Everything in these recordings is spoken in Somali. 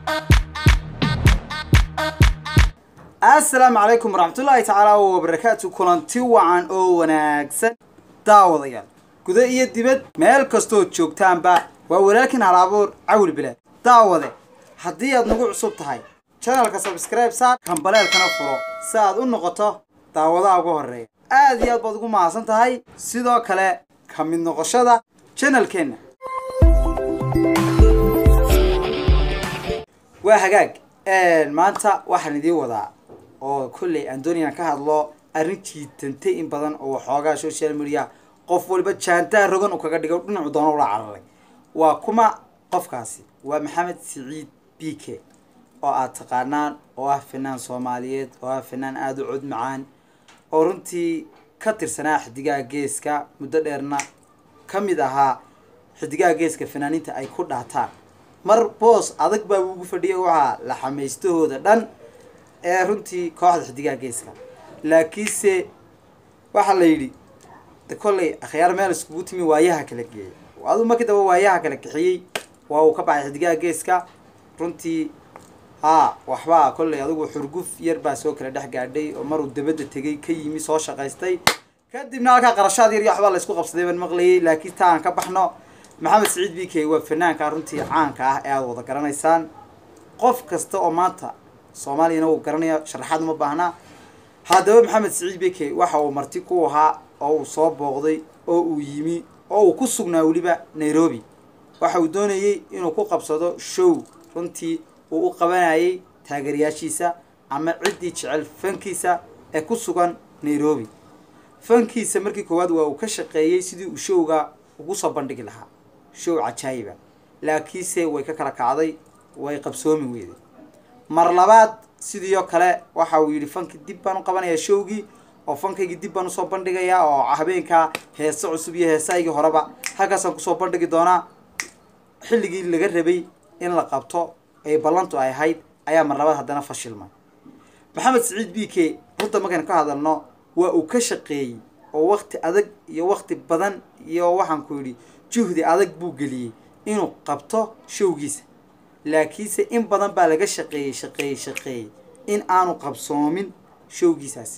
asalaamu calaykum waraxmatullaahi tacaala wabarakaatu kulanti wacan oo wanaagsan daawadayaal guda iyo dibad meel kastood joogtaanba waa walaakin halabuur cawil bilaad daawade haddii aad nagu cusub tahay janalka sabskribe saar kambaleelkana furo si aad u noqoto daawadaha ugu horeeya aad iyo aad baad ugu mahadsan tahay sidoo kale ka mid noqoshada janalkeenna waa hagaag maanta waxaan idiin wadaa oo kolley aan doonaya ka hadlo arrin jiitantay in badan oo waxoogaa social media qof waliba jaantaa rogan uu kaga dhigo dhinacu doono ula cararay waa kuma qofkaasi waa maxamed siciid b k oo aad taqaanaan oo ah fanaan soomaaliyeed oo ah fanaan aada u cod macaan oo runtii ka tirsanaa xidigaha geeska muddo dheerna ka mid ahaa xidigaha geeska fanaaniinta ay ku dhaataan mar boos adag baa ugu fadhiyay waxaa la xamaystahooda dhan ee runtii kooxda xidigaha geeska laakiinse waxaa la yidhi de kolley akhyaar meel iskugu timi waayaha kala geeyay aduu markii daba waayaha kala kixiyey waa uu ka baxay xidigaha geeska runtii haa waxbaa kolley adigu xurguf yar baa soo kala dhex gaadhay oo maruu dabadda tegay ka yimi soo shaqaystay kadibna halkaa qarashaad yar iyo waxbaa la isku qabsaday baan maqlayay laakiin taa aan ka baxno maxamed siciid b k waa fanaanka runtii caanka ah ee aada wada garanaysaan qof kasta oo maanta soomaaliyana uu garanaya sharaxaad uma baahnaa haddaba maxamed siciid b k waxa uu marti ku ahaa oo uu soo booqday oo uu yimi oo uu ku sugnaa weliba nairobi waxa uu doonayey inuu ku qabsado show runtii uu u qabanayay taageerayaashiisa ama ciddii jecel fankiisa ee ku sugan nairobi fankiisa markii koowaad waa uu ka shaqeeyey sidii uu showga ugu soo bandhigi lahaa show cajaayiba laakiinse way ka kala kacday way qabsoomi weyday mar labaad sidii oo kale waxa uu yidhi fanki dib baan u qabanayaa showgii oo fankaygii dib baan usoo bandhigayaa oo habeenkaa heese cusub iyo heesaygii horeba halkaasaan kusoo bandhigi doonaa xilligii laga rabay in la qabto ee ballantu ay ahayd ayaa mar labaad haddana fashilmay maxamed siciid b k runta markaynu ka hadalno waa uu ka shaqeeyey oo wakti adag iyo wakti badan iyo waxaan ku yidhi juhdi adag buu geliyey inuu qabto showgiisa laakiinse in badan baa laga shaqeeyey shaqeeyey shaqeeyey in aanu qabsoomin showgiisaasi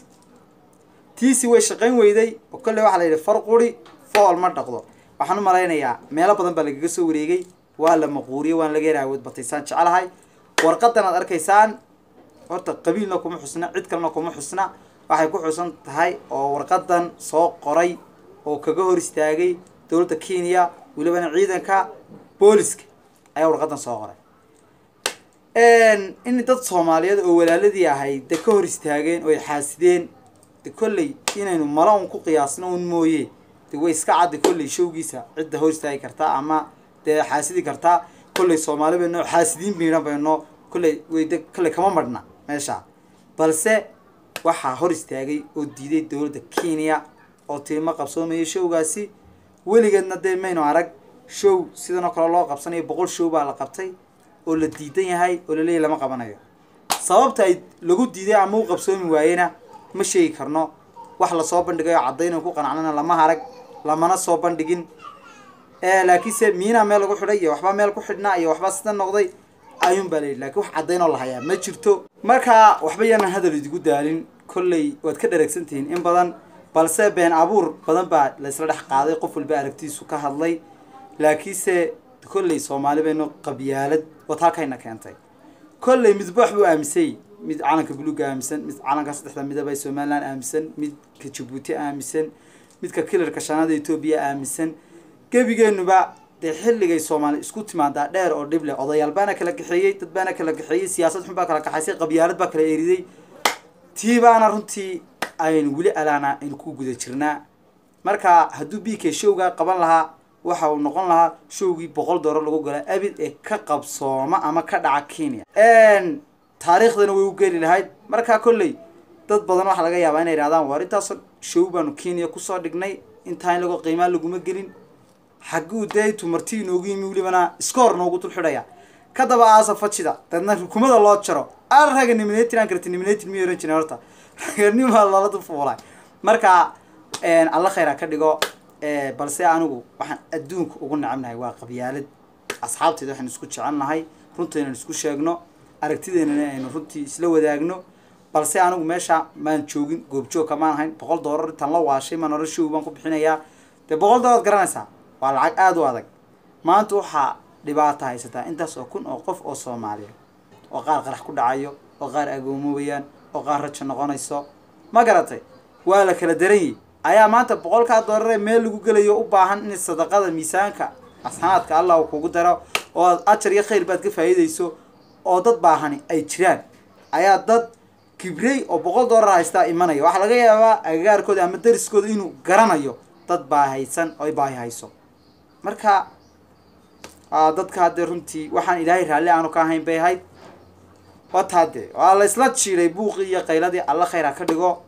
tiisi way shaqayn weyday oo kolley waxaa la yidhi far quri fool ma dhaqdo waxaan u malaynayaa meelo badan baa lagaga soo wareegay waa la maquuriyey waan laga yaraha wadbataysaan jecelahay warqadan aad arkaysaan horta qabiilna kuma xusna cid kalena kuma xusna waxay ku xusan tahay oo warqadan soo qoray oo kaga hor istaagay dowladda kenya welibana ciidanka booliska ayaa warqadan soo qoray in dad soomaaliyeed oo walaaladii ahay de ka hor istaageen oo ay xaasideen de kolley inaynu mala un ku qiyaasno un mooye de way iska cadda kolley showgiisa cidda hor istaagi kartaa ama dee xaasidi kartaa kolley soomaali bayno xaasidiin biidhan bayno kolley wayde kolley kama marhna meesha balse waxaa hor istaagay oo diiday dowladda kenya oo tiima qabsoomayay showgaasi weligeedna dee maynu arag show sidan oo kale loo qabsanayo boqol show baa la qabtay oo la diidan yahay oo laleeyahy lama qabanayo sababta ay lagu diiday ama u qabsoomi waayena ma sheegi karno wax lasoo bandhigayo caddayn ku qanacnana lama harag lamana soo bandhigin laakiinse miinaa meel lagu xidhay iyo waxbaa meel ku xidhnaa iyo waxbaa sida noqday ayuun baa layidhi lakiin wax caddayn oo la hayaa ma jirto marka waxba yaanan hadal idigu daalin kolley waad ka dharagsantihiin in badan balse been abuur badan baa laysla dhex qaaday qof walba aragtiisu ka hadlay laakiinse kolley soomaali baynu qabyaalad wad halkayna keentay kolley midba wax buu aaminsay mid calanka buluuga aaminsan mid calanka saddexda midaba ee somaliland aaminsan midka jabuuti aaminsan midka kilarka shanaada etoobiya aaminsan gebigeenuba dee xilligay soomaali isku timaadaa dheer oo dhib leh odayaal baana kala kaxeeyey dad baana kala kaxeeyey siyaasad xun baa kala kaxaysay qabyaalad baa kala eriday tii baana runtii aynu weli alaana aynu ku guda jirnaa marka hadduu b k showga qaban lahaa waxa uu noqon lahaa showgii boqol doolar lagu gala abid ee ka qabsooma ama ka dhaca kenya taariikhdana way u geli lahayd markaa kolley dad badan waxaa laga yaabaa inay ihahdaan waar intaasoo show baanu kenya kusoo dhignay intaa in lago qiimaa laguma gelin xagguu dee tumarti inoogu yimi welibana scoor noogu dul xidhaya kadaba aasa fajida dadna rukumada loo jaro araga niminatin aan karti niminatin miy oran jiren horta raganimaa lala dul fuulay marka alla khayr ha ka dhigo balse anigu waxaan adduunka ugu necabnahay waa qabyaalad asxaabteeda waxaan isku jecelnahay runta inaan isku sheegno aragtideennana aynu runtii isla wadaagno balse anigu meesha maan joogin goobjoog kamaan ahayn boqol doolar intaan la waashay maan hore show baan ku bixinayaa dee boqol doolar garanaysaa waa lacag aada u adag maanta waxaa dhibaata haysataa intaas oo kun oo qof oo soomaaliya oo qaar qarax ku dhacayo oo qaar agoomobayaan oo qaar rajo noqonayso ma garatay waa la kala daran yihi ayaa maanta boqolkaa doolaree meel lagu gelayo u baahan in sadaqada miisaanka asxaanaadka allah uu kugu daro oo aad ajar iyo khayr baad ka faa'iidayso oo dad baahani ay jiraan ayaa dad kibrey oo boqol doolar haystaa imanaya waxaa laga yaabaa agagaarkooda ama dariskooda inuu garanayo dad baahaysan oo ay baahi hayso marka dadka haddee runtii waxaan ilaahay raalli aanu ka ahayn bay ahayd wataa dee waa la isla jiiray buuqii iyo qayladii alla khayr ha ka dhigo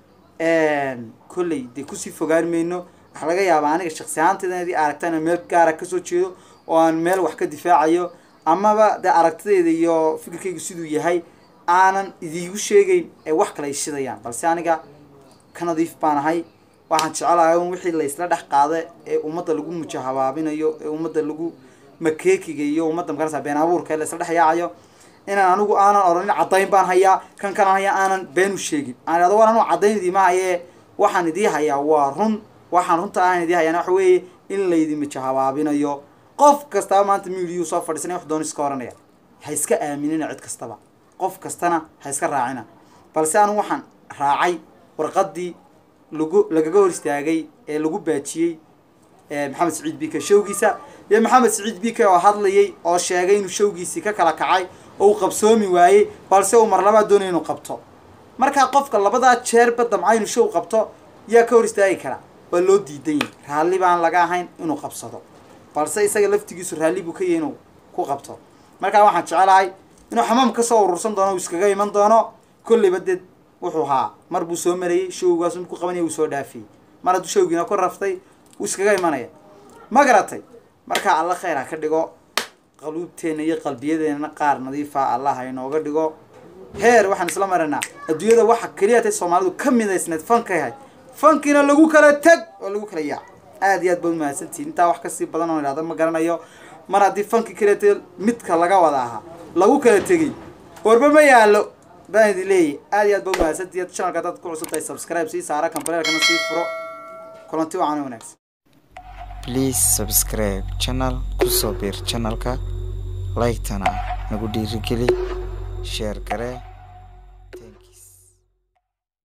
kolley dee kusii fogaan mayno waxaa laga yaabaa aniga shaksi ahaantayda inad i aragtaan inaan meel gaara kasoo jeedo oo aan meel wax ka difaacayo amaba dee aragtidayda iyo fikirkaygu siduu yahay aanan idiigu sheegeyn ee wax kale ay shidayaan balse aniga ka nadiif baan ahay waxaan jecelahay un wixii la isla dhex qaada ee ummadda lagu mujahabaabinayo ee ummadda lagu makeekiga iyo ummadda makarasa been abuurka ee la isla dhex yaacayo inaan anigu aanan odhanin caddayn baan hayaa kan kan haya aanan been u sheegin aan idhahdo waan anu caddayn idiima hayee waxaan idii hayaa waa run waxaan runta aan idii hayaan waxa weeye in laydi mujahabaabinayo qof kastaba maanta miidiyuu soo fadhiisanay wax doon iska oranaya ha iska aaminina cid kastaba qof kastana ha iska raacina balse anigu waxaan raacay warqadii lagu lagaga hor istaagay ee lagu baajiyey maxamed saciid bike showgiisa iyo maxamed saciid bike oo hadlayay oo sheegay inuu showgiisii ka kala kacay oo uu qabsoomi waayey balse uu mar labaad doonaya inuu qabto markaa qofka labadaa jeerba damca inuu show qabto yaa ka hor istaagi kara waa loo diidan yahay raalli baan laga ahayn inuu qabsado balse isaga laftigiisu raalli buu ka yahay inuu ku qabto markaa waxaan jecelahay inuu xamaam kasoo urursan doono uu iskaga iman doono kolleyba dee wuxuu haa mar buu soo marayey showgaas ku qabanaya uu soo dhaafiyey mar hadduu showgiina ku raftay wuu iskaga imanaya ma garatay markaa alla khayr ha ka dhigo qaluubteenna iyo qalbiyadeennana qaar nadiifa allah ha inooga dhigo heer waxaan isla maranaa adduunyada waxa keliya tay soomaalidu ka midaysneed fankay ahayd fankiina lagu kala teg oo lagu kala yaac aada iyo aad baad umahadsantihin intaa wax kasii badan oo idhahda ma garanayo mar haddii fanki keliya tay midka laga wada ahaa lagu kala tegey warba ma yaalo baan idin leeyahy aada iyo aad ba umahadsantihi channelka haddaad ku cusub tahay subscribe sii saara kambareelkana sii furo kulanti wacan wanaagsan please subscribe channel kusoo biir channelka like-tana nagu dhiirigeli sheer garee